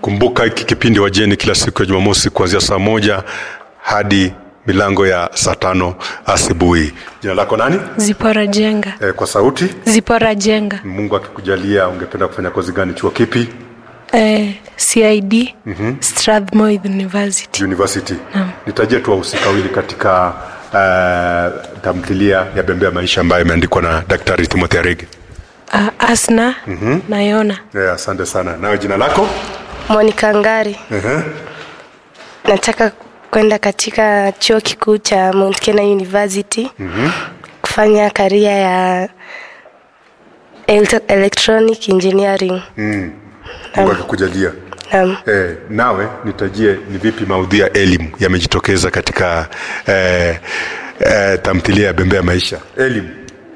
Kumbuka hiki kipindi wajeni kila siku ya Jumamosi kuanzia saa moja hadi milango ya saa tano asubuhi. Jina lako nani? Zipora Jenga. E, kwa sauti. Zipora Jenga. Mungu akikujalia, ungependa kufanya kozi gani? Chuo kipi? Eh, CID Strathmore University. University. Nitajie tu wahusika wawili katika uh, tamthilia ya Bembea Maisha ambayo imeandikwa na Daktari Timothy Arege. Uh, Asna na Yona. Yeah, asante sana. Nawe jina lako? Monica Ngari. uh Nataka kwenda katika chuo kikuu cha Mount Kenya University kufanya karia ya ele- electronic engineering. Mungu akikujalia. Naam. Eh, nawe nitajie ni vipi maudhui ya elimu yamejitokeza katika eh, eh, tamthilia ya Bembea Maisha. Elimu.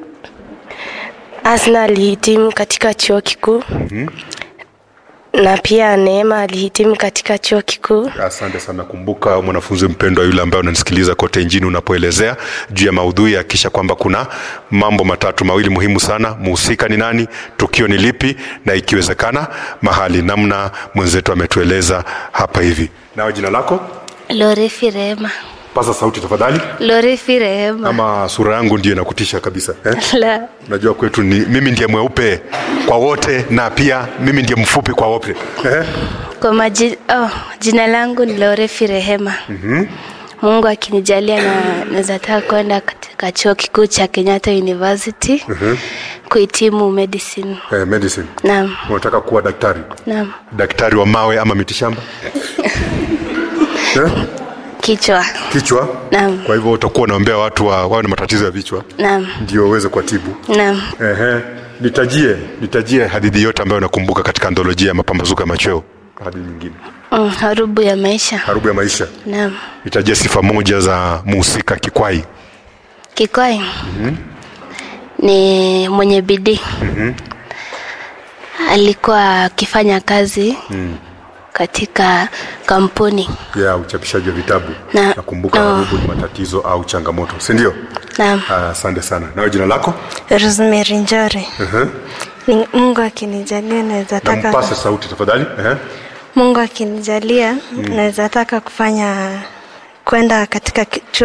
Asna alihitimu katika chuo kikuu na pia Neema alihitimu katika chuo kikuu. Asante sana. Kumbuka mwanafunzi mpendwa yule ambaye unanisikiliza kote nchini, unapoelezea juu ya maudhui, hakikisha kwamba kuna mambo matatu mawili muhimu sana: muhusika ni nani, tukio ni lipi, na ikiwezekana mahali, namna mwenzetu ametueleza hapa hivi. Nawe jina lako, Lorefi Rehema. pasa sauti tafadhali. Lorefi Rehema. Ama sura yangu ndio inakutisha kabisa eh? La. Najua kwetu ni mimi ndiye mweupe kwa wote na pia mimi ndiye mfupi kwa wote eh? Kwa maji, oh, jina langu ni Lorefi Rehema. Mungu akinijalia na naweza taka kwenda katika chuo kikuu cha Kenyatta University kuhitimu medicine. Eh, medicine. Naam, Unataka kuwa daktari, naam. daktari wa mawe ama mitishamba eh? Kichwa. kichwa Naam. kwa hivyo utakuwa unaombea watu wa, wawe na matatizo ya vichwa Naam, ndio waweze kuwatibu naam. Ehe. nitajie nitajie hadithi yote ambayo nakumbuka katika antholojia ya mapambazuko ya machweo hadithi nyingine Mm, harubu ya maisha. harubu ya maisha Naam. nitajie sifa moja za muhusika kikwai Kikwai ni mwenye bidii. Alikuwa akifanya kazi katika kampuni. ya uchapishaji wa vitabu Na- nakumbuka na- harubu ni matatizo au changamoto si ndio Naam. Ah, asante sana nawe jina lako Rosemary Njore. Ni Mungu akinijalia naweza taka nampase sauti tafadhali Ehe. Mungu akinijalia naweza taka kufanya kwenda katika ki- chuo